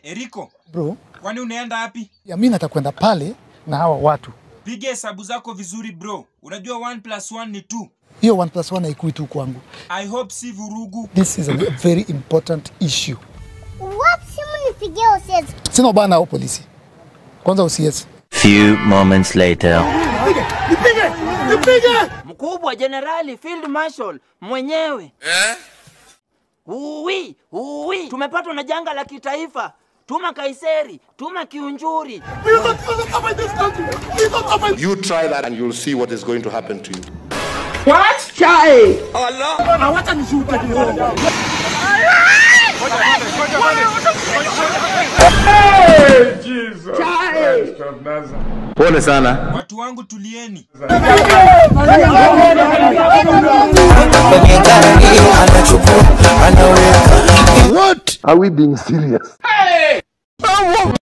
Eriko, Bro, kwani unaenda wapi? ya mimi natakwenda pale na hawa watu. Piga hesabu zako vizuri bro. Unajua 1 plus 1 ni 2. Hiyo 1 plus 1 haikui tu kwangu. I hope si vurugu. This is a very important issue. Wapi simu nipigie usiwezi? Sina ubaya nao polisi. Kwanza usiesi. Few moments later. mkubwa jenerali field marshal mwenyewe eh? uwi uwi tumepatwa na janga la kitaifa tuma kaiseri tuma kiunjuri You try that and you'll see what is going to happen to you. Pole sana. Watu wangu tulieni. Are we being serious?